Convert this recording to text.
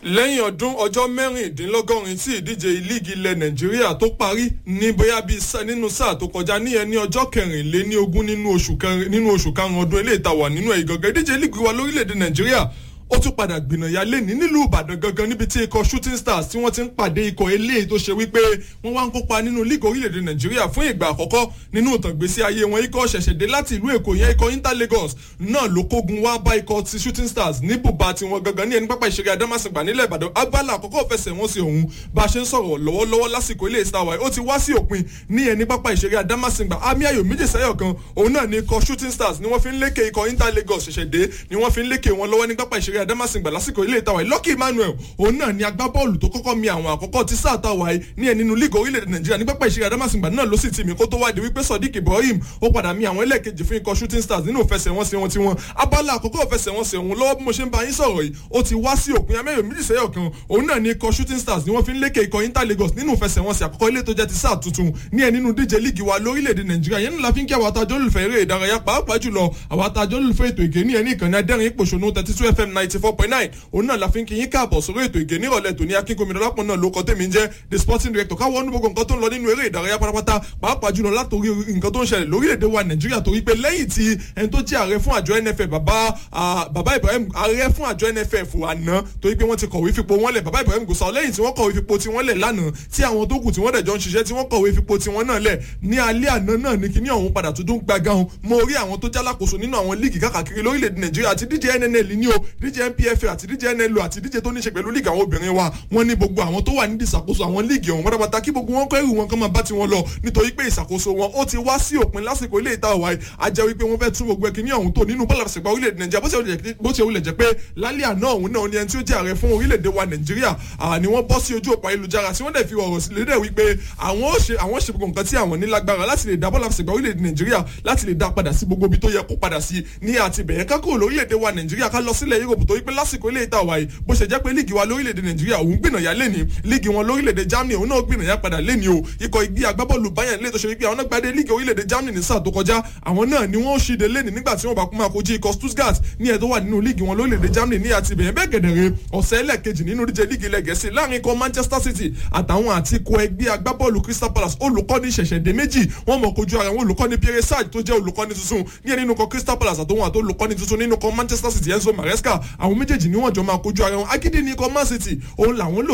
lẹ́yìn ọdún ọjọ́ mẹ́rìndínlọ́gọ́rin tí ìdíje líìgì ilẹ̀ nàìjíríà tó parí ní bóyá bíi nínú sáà tó kọjá níyẹn ní ọjọ́ kẹrìnléní ogún nínú oṣù karùn-ún ọdún eléyìí tá wà nínú ẹ̀ gangan ìdíje líìgì wa lórílẹ̀‐èdè nàìjíríà ó tún padà gbìnàyà lẹ́ni nílùú ìbàdàn gangan níbi tí ikọ̀ shooting stars tí wọ́n ti ń pàdé ikọ̀ eléyìí tó ṣe wípé wọ́n wá ń kópa nínú líìgì orílẹ̀-èdè nàìjíríà fún ìgbà àkọ́kọ́ nínú ìtàngbésí ayé wọn ikọ̀ ṣẹ̀ṣẹ̀ dé láti ìlú èkó yẹn ikọ̀ inter lagos náà ló kógun wá bá ikọ̀ ti shooting stars ní bùbá tiwọn gangan ní ẹni pápá ìṣeré adámàsìngbà nílẹ̀ ìbàdàn agbálà àkọ́kọ́ fẹsẹ̀ wọn sí òun bá a ṣe ń sọ̀rọ̀ lọ́wọ́lọ́wọ́ lásìkò ilé star wáyé ó ti wá sí òpin ní ẹni pápá ìṣeré adámàsìngbà àmì ayò méjì sẹ́yọ̀ kan òun náà ni ikọ̀ shooting stars ni wọ́n fi ń lékè ikọ̀ inter lagos ṣẹ̀ṣẹ̀ dé ni wọ́n fi ń lékè wọn lọ́wọ́ ní pápá ìṣeré adámàsìngbà lásìkò ilé ìtawà yìí Lucky Emmanuel òun náà ni agbábọ́ọ̀lù tó kọ́kọ́ mi àwọn àkọ́kọ́ ti sáà tàwa yìí ní ẹni nínú líìgì orílẹ̀-èdè Nàìjíríà ní pápá ìṣeré Adámàsìngbà náà ló sì ti mi kó tó wádìí wípé Sodiq Ibrahim ó padà mi àwọn ẹlẹ́ẹ̀kejì fún ikọ̀ shooting stars nínú ìfẹsẹ̀wọnsẹ̀ wọn tiwọn abala àkọ́kọ́ ìfẹsẹ̀wọnsẹ̀ òun lọ́wọ́ bí mo ṣe ń bá yín sọ̀rọ̀ yìí ó ti wá sí òpin amẹ́yọ̀ méjì sẹ́yọ̀ kan òun náà ni ikọ̀ shooting stars ni wọ́n fi ń lékè ikọ̀ Inter Lagos nínú ìfẹsẹ̀wọnsẹ̀ àkọ́kọ́ ilé tó jẹ́ ti sáà tuntun ní ẹ nínú díje líìgì wa lórílẹ̀‐èdè Nàìjíríà yẹn la fi ń kí àwọn atajọ́ olùfẹ́ eré ìdárayá pàápàá jùlọ àwọn atajọ́ olùfẹ́ ètò ìgé ní ẹni ìkànnì adẹ́rìn ìpòṣónú thirty two fm ninety four point nine òun náà la fi ń kí yín káàbọ̀ sórí ètò ìgè nírọ̀lẹ́ tòní akínkùnmi dọ́lápọ̀ náà ló kọ́ tèmi ń jẹ́ the sporting director káwọn ọdún gbogbo nǹkan tó ń lọ nínú eré ìdárayá pátápátá pàápàá jùlọ látòrí nǹkan tó ń ṣẹlẹ̀ lórílẹ̀‐èdè wa nàìjíríà torí pé lẹ́yìn tí ẹni tó jẹ́ ààrẹ fún àjọ nff bàbá bàbá ibrahim ààrẹ fún àjọ nff àná torí pé wọ́n ti kọ̀wé fipò wọn lẹ̀ bàbá ibrahim gòsà lẹ́yìn tí wọ́n kọ̀wé fipò tiwọn lẹ̀ lánàá tí àwọn tó kù tí wọ́n dẹ̀ jọ ń ṣiṣẹ́ tí wọ́n kọ̀wé fipò tiwọn náà lẹ̀ ní alẹ́ àná náà ní kíní ọ̀hún padà tuntun gbàgán mo rí àwọn tó jálákòóso nínú àwọn líìgì káàkiri lórílẹ̀‐èdè nàìjíríà àti díje nnl ní o díje npfa àti díje nlo àti díje tó ní ṣe pẹ̀lú líìgì àwọn obìnrin wa wọ́n ní gbogbo àwọn tó wà nídìí ìṣàkóso àwọn líìgì ọ̀hún pátápátá kí gbogbo wọn kọ́ ẹrù wọn kán máa bá tiwọn lọ nítorí pé ìṣàkóso wọn ó ti wá sí òpin lásìkò ilé ìta ọ̀wá a jẹ́ wípé wọ́n fẹ́ tún gbogbo ẹkìní ọ̀hún tó nínú bọ́ọ̀lù àṣẹgbà orílẹ̀-èdè nàìjíríà bó ṣe wulẹ̀ jẹ́ pé lálẹ́ àná ọ̀hún náà ni ẹni tí ó jẹ́ ààrẹ fún orílẹ̀-èdè wa nàìjíríà ni wọ́n bọ́ sí ojú òpó ayélujára tí wọ́n dẹ̀ fi ọ̀rọ̀ sílẹ̀ wípé àwọn ó ṣe àwọn ṣe gbogbo nǹkan tí àwọn ní lágbára láti lè dá bọ́ọ̀lù àṣẹgbà orílẹ̀-èdè nàìjíríà láti lè dá padà sí gbogbo ibi tó yẹ kó padà sí ní àti bẹ̀yẹn kákò lórílẹ̀-èdè wa nàìjíríà ká lọ sílẹ̀ Europe tó wípé lásìkò ilé ìta ọ̀wá yìí bó ṣe jẹ́ pé líìgì wa lórílẹ̀‐èdè nàìjíríà òun gbìnàyà lẹ́ni líìgì wọn lórílẹ̀‐èdè germany òun náà gbìnàyà padà lẹ́ni o ikọ̀ igi agbábọ́ọ̀lù bayern lè tó ṣe wípé àwọn náà gbadé líìgì orílẹ̀‐èdè germany ní sáà tó kọjá àwọn náà ni wọ́n ṣìde lẹ́ni nígbà tí wọ́n bá kún máa kojú ikọ̀ stuttgart ní ẹ̀ tó wà nínú líìgì wọn lórílẹ̀‐èdè germany ní àti bẹ̀yẹn bẹ́ẹ̀ gẹ̀dẹ̀rẹ̀ ọ̀sẹ̀ ẹlẹ́ẹ̀kejì nínú díje líìgì ilẹ̀ gẹ̀ẹ́sì láàrin ikọ̀ manchester city àtàwọn àti ikọ̀ ẹgbẹ́ agbábọ́ọ̀lù crystal palace olùkọ́ni ṣẹ̀ṣẹ̀dé méjì wọ́n mọ̀ kojú ara wọn olùkọ́ni pierre sarge tó jẹ́ olùkọ́ni tuntun ní ẹ̀ nínú ikọ̀ crystal palace àtòwọn àti olùkọ́ni tuntun nínú ikọ̀ manchester city enzo maresca àwọn méjèèjì ni wọ́n jọ máa kojú ara wọn agídí ní ikọ̀ man city òun làwọn lò